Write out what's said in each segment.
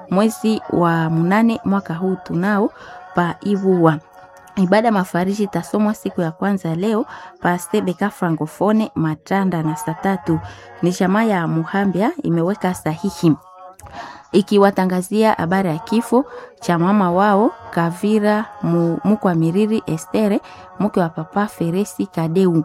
mwezi wa mnane mwaka huu tunao pa Ivuwa. Ibada mafariji itasomwa siku ya kwanza leo pa Sebeka Francofone Matanda na saa tatu. Ni jamaa ya Muhambia imeweka sahihi ikiwatangazia habari ya kifo cha mama wao Kavira Mukwa Miriri Estere mke wa papa Feresi Kadeu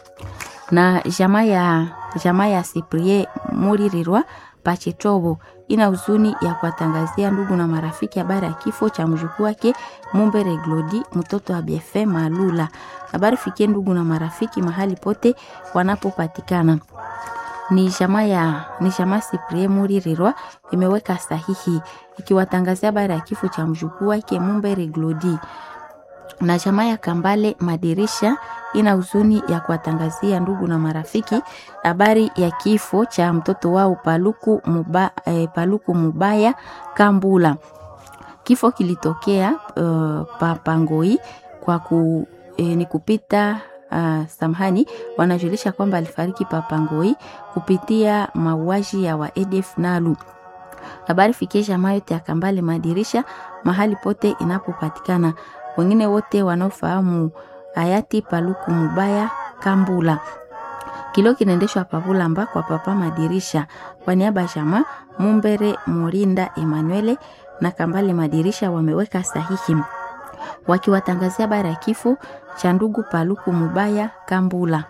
na jamaa ya jamaa ya Cyprien Muririrwa Pachetobo ina huzuni ya kuwatangazia ndugu na marafiki habari ya kifo cha mjukuu wake Mumbere Glodi mtoto wa BFM Malula. Habari fikie ndugu na marafiki mahali pote wanapopatikana. Ni jamaa ya ni jamaa Cyprien Muririrwa imeweka sahihi ikiwatangazia habari ya kifo cha mjukuu wake Mumbere Glodi na jamaa ya Kambale Madirisha ina huzuni ya kuwatangazia ndugu na marafiki habari ya kifo cha mtoto wao Paluku, Muba, eh, Paluku Mubaya Kambula. Kifo kilitokea uh, Papangoi kwa ku, eh, ni kupita uh, samhani wanajulisha kwamba alifariki Papangoi kupitia mauaji ya wa ADF Nalu. Habari fikie jamaa yote ya Kambale Madirisha mahali pote inapopatikana wengine wote wanaofahamu hayati Paluku Mubaya Kambula. Kilo kinaendeshwa Pavulamba kwa papa Madirisha kwa niaba ya jamaa Mumbere Morinda Emanuele na Kambale Madirisha wameweka sahihi wakiwatangazia habari ya kifo cha ndugu Paluku Mubaya Kambula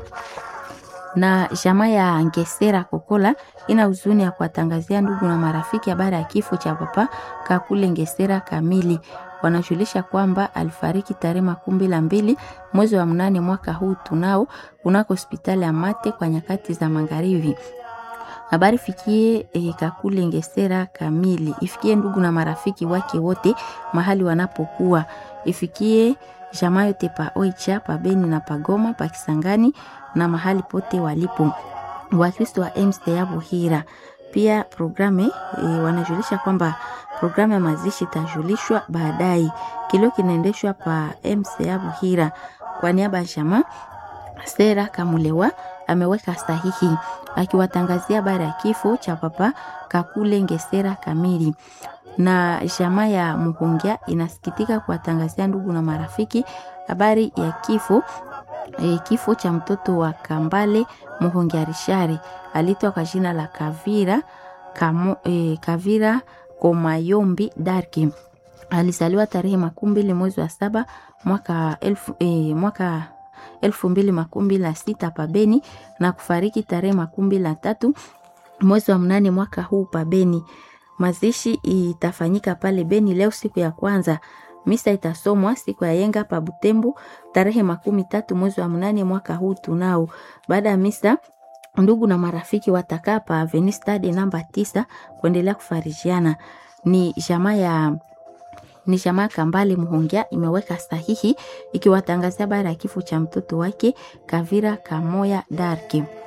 na jamaa ya Ngesera Kokola ina huzuni ya kuwatangazia ndugu na marafiki habari ya kifo cha papa Kakule Ngesera Kamili wanajulisha kwamba alifariki tarehe makumi la mbili mwezi wa mnane mwaka huu tunao kunako hospitali ya Mate kwa nyakati za magharibi. Habari fikie e, Kakule Ngesera Kamili, ifikie ndugu na marafiki wake wote mahali wanapokuwa, ifikie jamaa yote pa Oicha, pa Beni na Pagoma, pa Kisangani na mahali pote walipo Wakristo wa MCA Buhira. Pia programe e, wanajulisha kwamba programu ya mazishi itajulishwa baadaye. Kilio kinaendeshwa pa MCA Buhira. Kwa niaba ya jamaa Sera Kamulewa ameweka sahihi akiwatangazia habari ya kifo cha papa Kakule Ngesera Kamili na jamaa ya Muhungia inasikitika kuwatangazia ndugu na marafiki habari ya kifo e, kifo cha mtoto wa Kambale Muhungia Rishari alitwa kwa jina la Kavira Kamo, e, Kavira Komayombi Darki alizaliwa tarehe makumi mbili mwezi wa saba mwaka elfu, e, mwaka elfu mbili makumi mbili na sita pabeni na kufariki tarehe makumi mbili na tatu mwezi wa mnane mwaka huu pabeni. Mazishi itafanyika pale Beni leo siku ya kwanza. Misa itasomwa siku ya yenga pa Butembo tarehe makumi tatu mwezi wa mnane mwaka huu tunao. Baada ya misa ndugu na marafiki watakaa pa Avenue Stade namba tisa kuendelea kufarijiana. Ni jamaa ya ni jamaa Kambale Muhongia imeweka sahihi ikiwatangazia habari ya kifo cha mtoto wake Kavira Kamoya Darki.